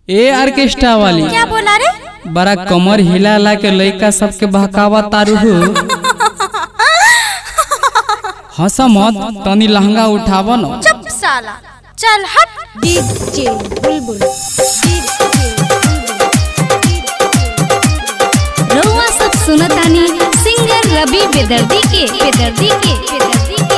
ए orchestra वाली क्या बोला रे बड़ा कमर हिला हिला के लइका सबके बहकावा तारू हो हंस मत तनी लहंगा उठाव न चुप साला चल हट डीजे बुलबुल रउआ सब सुनतानी सिंगर रवि बेदर्दी के बेदर्दी के बेदर्दी के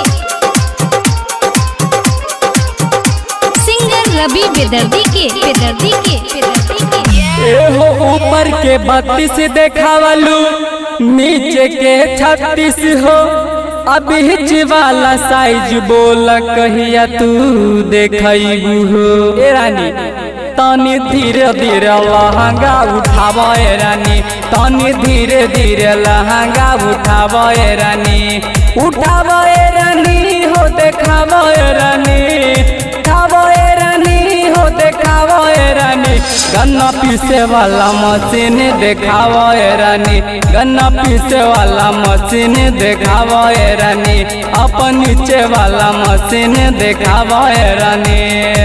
सिंगर रवि बेदर्दी के बेदर्दी के बेदर्दी के एहो ऊपर के बत्तीस देखावलू नीचे के छत्तीस हो अभी वाला साइज बोल कहिया तू देखबू हो ए रानी तनी धीरे धीरे लहंगा उठाव ए रानी तनी धीरे धीरे लहंगा उठाव ए रानी उठाव ए रानी हो देखाव ए रानी उठाव ए रानी हो देखाव ए रानी गन्ना पीसे वाला मशीन देखाव ए रानी गन्ना पीसे वाला मशीन देखाव ए रानी अपन नीचे वाला मशीन देखाव ए रानी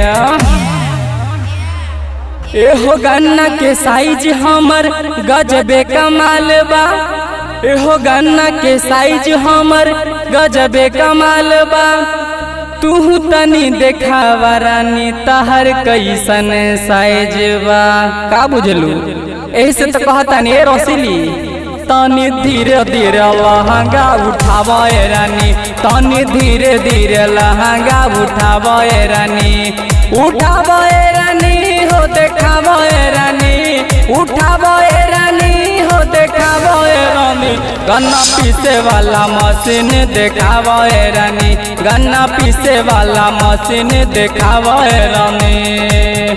एहो गन्ना के साइज हमर गजबे कमाल बा एहो गन्ना के साइज हमर गजबे कमाल बा तू तनी देखावा रानी तहर कैसन साइज बा का बुझलू ऐसे तो कहता नी ए रसीली तनी धीरे धीरे लहंगा उठावा ए रानी तनी धीरे धीरे लहंगा उठावा ए रानी उठावा ए रानी हो देखावा ए रानी उठावा ए रानी हो देखावा ए रानी गन्ना पीसे वाला मशीन देखावा ए रानी गन्ना पीसे वाला मशीन देखावा ए रानी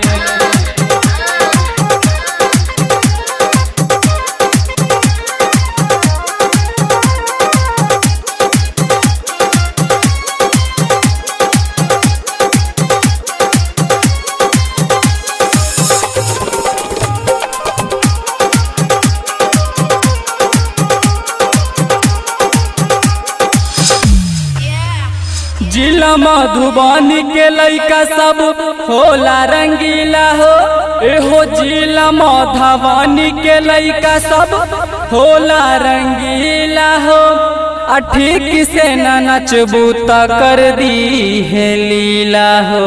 जिला मधुबनी के लइका सब होला रंगीला हो एहो जिला मधुबनी के लइका सब होला रंगीला हो आ ठीक से न नचबू त कर दी है लीला हो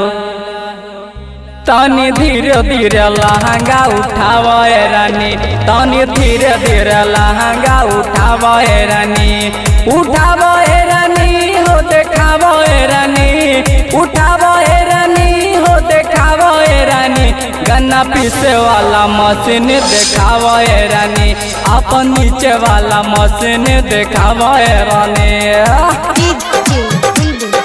तनी धीरे धीरे लहंगा उठाव ए रानी तनी धीरे धीरे लहंगा उठाव ए रानी उठाव ए रानी हो देखाव ए रानी उठाव ए रानी हो देखाव ए रानी गन्ना पीसे वाला मशीन देखाव ए रानी अपन नीचे वाला मशीन देखाव ए रानी डीजे बुलबुल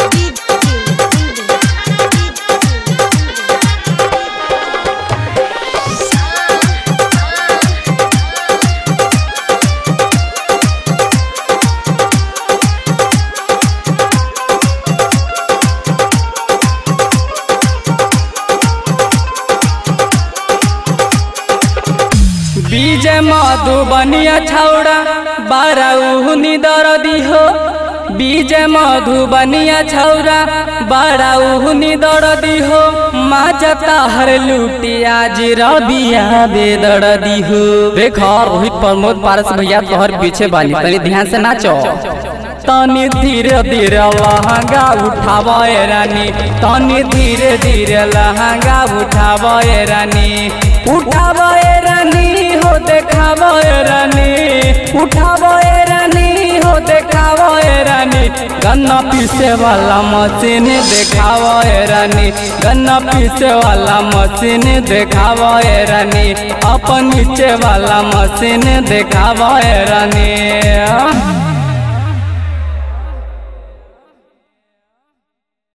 बीजे मधुबनिया छौड़ा बाराउनी दरदी हो बीजे मधुबनिया छौड़ा बाराउनी दरदी हो माजता हर लुटिया जी रबिया बेदरदी हो देख रोहित प्रमोद पारस भैया तोहर पीछे बानी तनी ध्यान से नाचो तनी धीरे धीरे लहंगा उठाव ए रानी तनी धीरे धीरे लहंगा उठाव ए रानी उठाव ए रानी हो देखाव ए रानी उठाव ए रानी हो देखाव ए रानी गन्ना पीसे वाला मशीन देखाव ए रानी गन्ना पीसे वाला मशीन देखाव ए रानी अपन नीचे वाला मशीन देखाव ए रानी